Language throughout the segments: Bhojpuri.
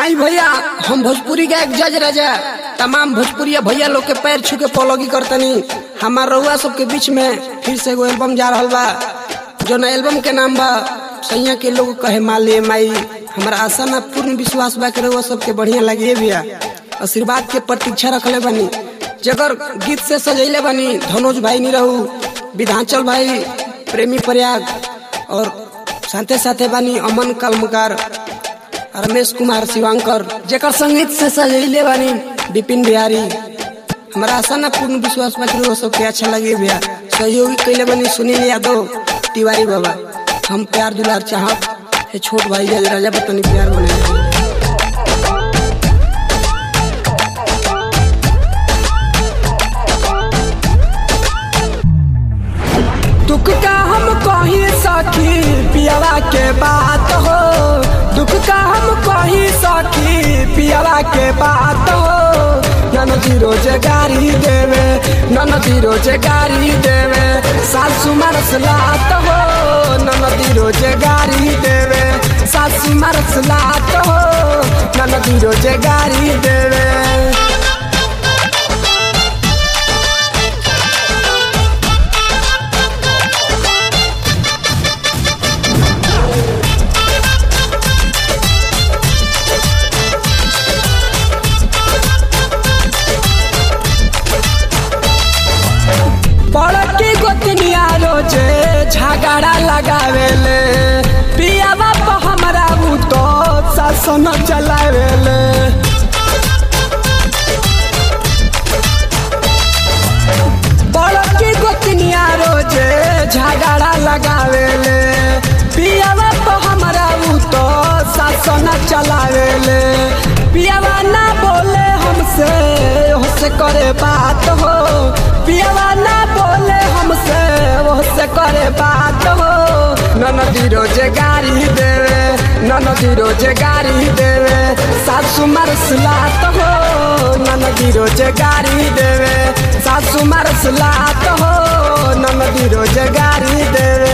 आई भैया हम भोजपुरी का एक जज राजा तमाम भोजपुरिया भैया लोग के पैर छू के पौलोगी करतनी हमार रउआ सबके बीच में फिर से एगो एल्बम जा रहल बा जो ना एल्बम के नाम बा सैया के लोग कहे माले माई हमारा आशा ना पूर्ण विश्वास बा के रउआ सबके बढ़िया लगे भैया आशीर्वाद के प्रतीक्षा रखले बनी जगर गीत से सजैले बनी धनोज भाई नहीं रहू विधांचल भाई प्रेमी प्रयाग और साथे साथे बानी अमन कलमकार रमेश कुमार शिवांकर जेकर संगीत से सजैले बानी विपिन बिहारी हमारा आशा ना पूर्ण विश्वास बा कि सबके अच्छा लगे भैया सहयोगी कैले बनी सुनील यादव तिवारी बाबा हम प्यार दुलार चाहब हे छोट भाई जज राजा बतनी प्यार बने दुख का हम कही सखी पियावा के बात हो दुख का हम कही सखी पियावा के बात हो नन जीरो गाड़ी देवे नन जीरो गाड़ी देवे सासू मरस लात हो नन जीरो गाड़ी देवे सासू मरस लात हो नन जीरो गाड़ी देवे बड़की गोतनिया रोजे झगड़ा लगावेले पिया बाप हमरा उ तो शासन चलावेले बड़की गोतनिया रोजे झगड़ा लगावेले पिया बाप हमरा उ तो शासन चलावेले पियावा ना बोले हमसे हमसे करे बात हो पियावा ना बोले हमसे से करे बात हो ननदी रोजे गाड़ी देवे ननदी रोजे गाड़ी देवे सासू मरसलात हो ननदी रोजे गाड़ी देवे सासू मरसलात हो ननदी रोजे गाड़ी देवे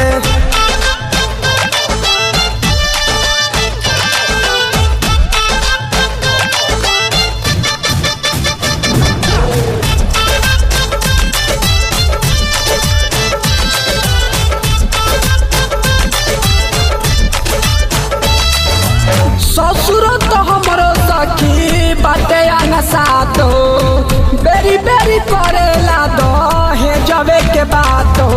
ससुर तो हमरो सखी बाटे आना साथ हो बेरी बेरी करेला दो हे जबे के बात हो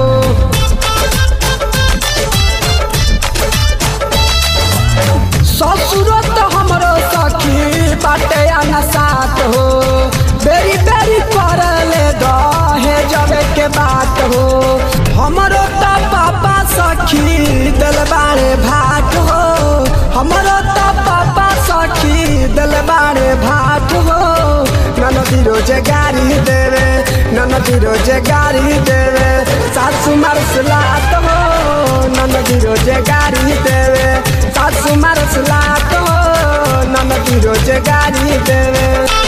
ससुर तो हमरो सखी बाटे आना साथ हो बेरी बेरी करले दो हे जबे के बात हो हमरो तो पापा सखी दिल बारे भाट हो हमरो तो पापा सखी दिल बारे भाट हो ननदी रोजे गाड़ी देवे ननदी रोजे गाड़ी देवे सासू मरसलात हो ननदी रोजे गाड़ी देवे सासू मरसलात हो ननदी रोजे गाड़ी देवे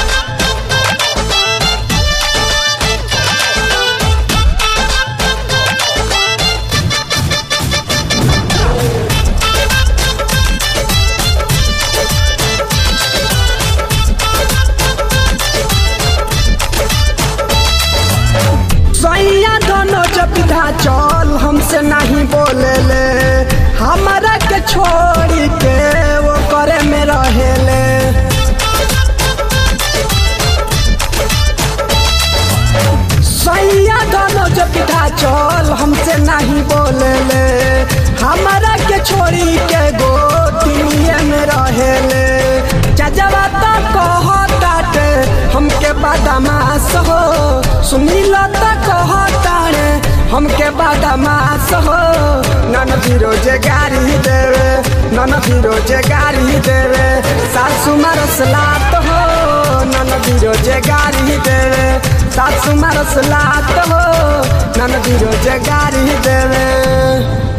सैया दोनों जबिधा चल हमसे नहीं बोले ले हमारा के छोड़ी के वो करे में रहेले सैया दोनों जबिधा चल हमसे नहीं बोले ले हमारा के छोड़ी के गोतिनिए में रहेले जजवा तो कहताटे हमके बदमाश हो सुनील तो कहताड़े हमके बदमाश हो नन रोजे गाड़ी देवे नन रोजे गाड़ी देवे सासू मरसलात हो नन रोजे गाड़ी देवे सासू मरसलात हो नन रोजे गाड़ी देवे